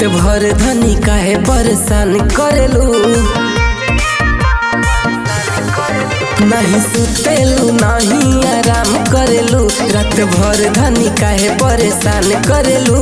भर धनी काहे परेशान करेलू नहीं सुतेलू नहीं आराम करेलू रात भर धनी काहे परेशान करेलू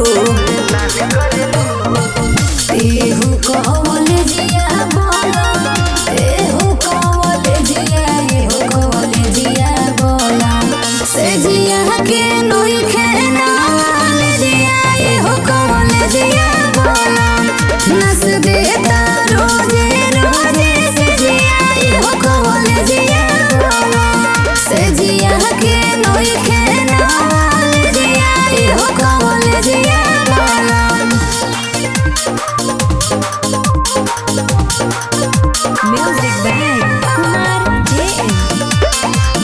एहू कॉलेजिया बोला एहू कॉलेजिया एहू कॉलेजिया बोला से जिया के नोई खेना कॉलेजिया एहू कॉलेजिया बोला नस देता रोजे रोजे से जिया एहू कॉलेजिया बोला से जिया के नोई खेना कॉलेजिया एहू कॉलेजिया बोला Music by Kumar JM.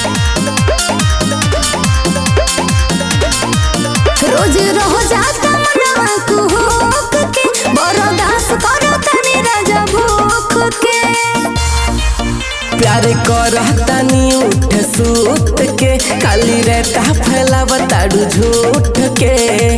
रोज रह जाता मनवा कुहुक के बरदास करो तनी राजा भूख के प्यार करतानी उठ सूत के खाली रहता फैलावताड़ू झूठ के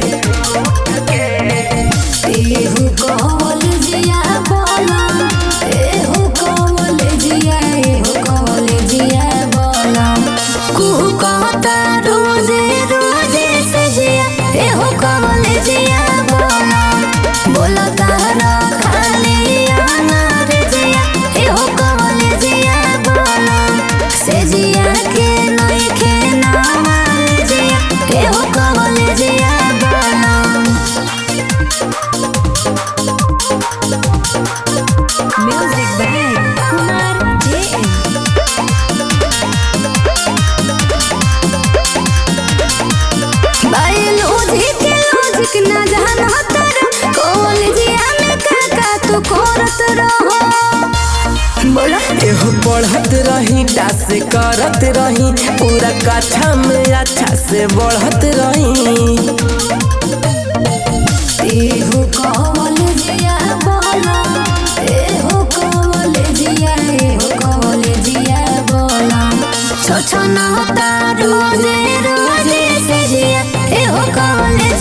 एहू कॉलेजिया बोला एहू कॉलेजिया एहू कॉलेजिया बोला कुहू कहता रोजे रोजे से जिया एहू कॉलेजिया बोला बोला तारा खाली आना रे जिया एहू कॉलेजिया बोला से जिया के नई के नाम रे जिया एहू कॉलेजिया बोला Music by Kumar JM. Biology के लॉजिक न जाना तारा कॉलेजिया में काका तू करत रहो बोला एहो पढ़त रही टास करत रही पूरा कथा में अच्छा से बढ़त रही एहू कॉलेजिया बोला एहू कॉलेजिया एहू कॉलेजिया बोला छोछो न होता रोजे रोजे से जिया एहू कॉलेज